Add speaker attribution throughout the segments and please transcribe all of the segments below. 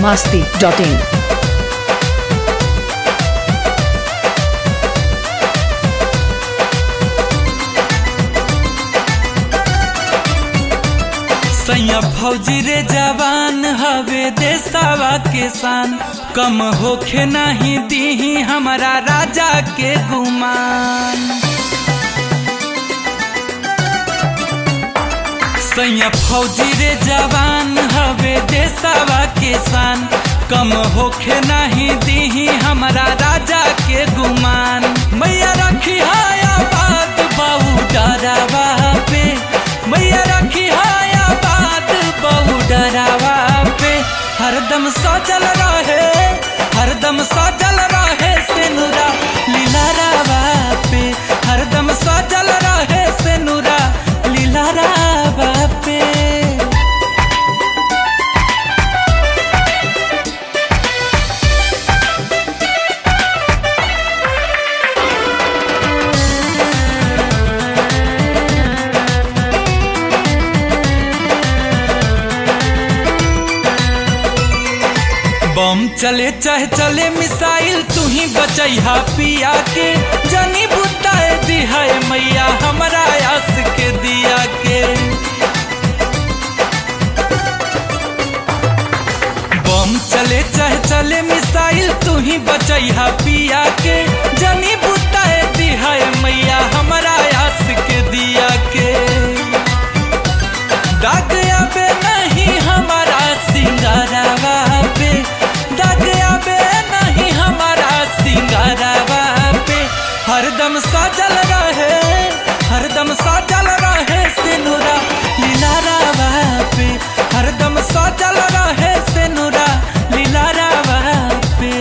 Speaker 1: biharmasti.in
Speaker 2: सैया फौजी रे जवान हवे देसावा के शान कम होखे नहीं दीही हमारा राजा के गुमान सैया फौजी रे जवान हवे देसावा के शान कम होखे नहीं दीही हमारा राजा के गुमान मैया रखी हाया बात बहु डरावा पे मैया रखी हाया बात बहु डरावा पे हरदम सजल रहे हरदम सजल रहे सेनुरा लीला रावा पे हरदम सजल रहे सेनुरा लीला रावा पे बम चले चाहे चले मिसाइल तू ही बचैहा पिया के जनी बुताए दिहा मैया हमारा आस के दिया के बम चले चाहे चले मिसाइल तू ही बचैहा पिया के जनी बुताए दिहा मैया हमारा आस के दिया के दाग आबे नहीं हमारा सिंगारावा पे दाग आबे नहीं हमारा सिंगारावा पे हरदम सजल रहे हरदम सजल रहे सिनुरा लीला रावा पे हरदम सजल रहे सिनुरा लीला रावा पे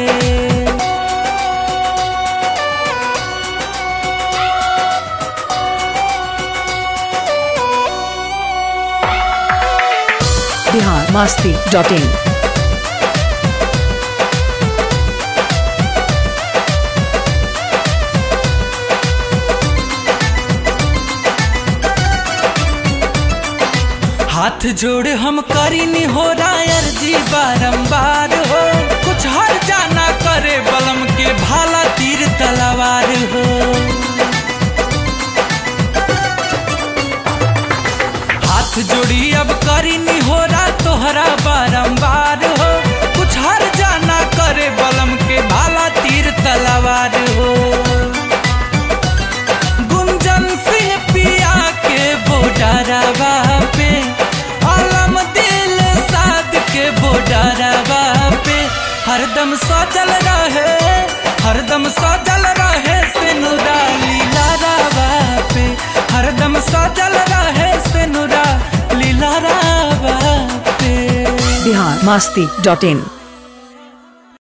Speaker 1: biharmasti.in
Speaker 2: हाथ जोड़ हम करीनी हो रायर जी बारंबार हो कुछ हर जाना करे बलम के भाला तीर तलवार हो हाथ जोड़ी अब करीनी हो रा तोहरा बारंबार हो कुछ हर जाना करे बलम के भाला तीर तलवार हो गुंजन सिंह पिया के बोडरवा पे आलम दिल साद के बोडरवा पे हरदम सजल रहे हरदम सजल रहे सिनुरा लीला रावा पे हरदम सजल रहे सिनुरा लीला रावा पे
Speaker 1: biharmasti.in